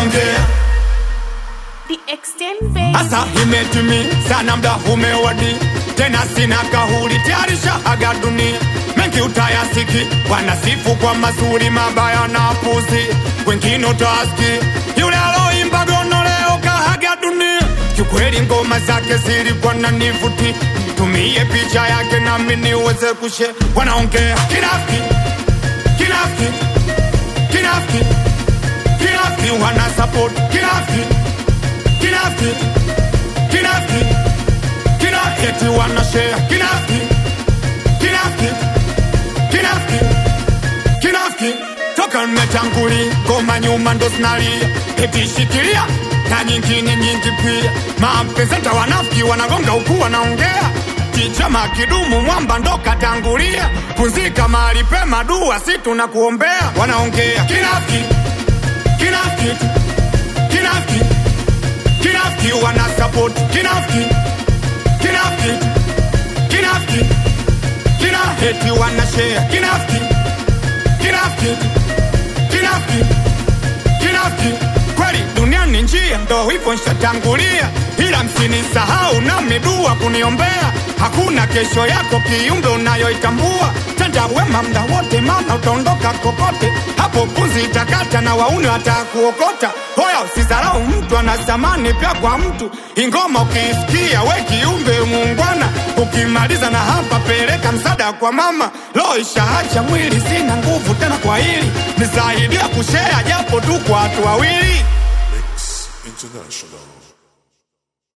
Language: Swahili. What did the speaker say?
wanaongea The extent baby. Asa imetimi sana mda umewadi tena sina kahuri tayarisha aga dunia mengi utayasiki wanasifu kwa mazuri mabaya na puzi wengine utaski yule aloimba gono leo kahaga dunia kiukweli ngoma zake zilikuwa na nivuti tumie picha yake nami niweze kushe wanaongea kinafiki kinafiki kinafiki kinafiki wana support kinafiki kinafiki kinafiki kinafiki wana share kinafiki kinafiki kinafiki kinafiki toka mmetanguli ngoma nyuma ndo zinalia eti shikilia na nyingine nyingi pia mampezeta wanafiki wanagonga huku wanaongea kichama kidumu mwamba ndo katangulia punzika mahali pema dua si tunakuombea wanaongea kinafiki kinafiki kinafiki kinafiki wana support kinafiki kinafiki kinafiki kinafiki wana share kinafiki kinafiki kinafiki kinafiki kweli dunia ni njia ndo hivyo nshatangulia ila msinisahau na midua kuniombea hakuna kesho yako kiumbe unayoitambua tenda wema mda wote maana utaondoka kokote hapo punzi itakata na wauni watakuokota hoya usizarau mtu ana thamani pia kwa mtu ingoma ukiisikia we kiumbe muungwana ukimaliza na hapa peleka msada kwa mama lo ishaacha mwili sina nguvu tena kwa hili nisaidia kushea japo tu kwa watu wawili International.